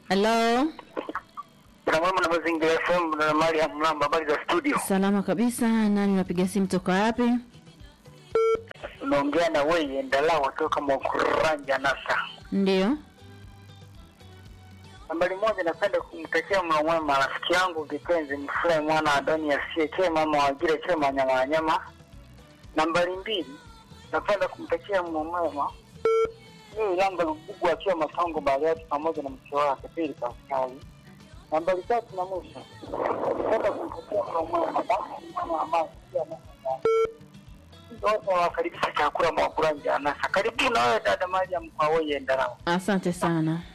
Halo, Mwanamwema na mazingira FM na mali ya mlamba, habari za studio. salama kabisa. Nani unapiga simu toka wapi? Unaongea na wewe Ndalawa toka Mwakuranja Nasa. Ndio. Nambari moja, napenda kumtakia mlo mwema rafiki yangu kipenzi Mfule mwana Adoni asiyechee mama wajire chema nyama ya nyama. Nambari mbili, napenda kumtakia mlo mwema hii Langa Lubugu akiwa Matongo Bariati pamoja na mke wake Pili Paskali. Nambari tatu na mwisho, napenda kumtakia mlo mwema basi mwana amani pia na wote wakaribisha chakula Mwakuranja Nasa. Karibu na wewe dada Mariam kwa wewe Ndalawa. Asante sana.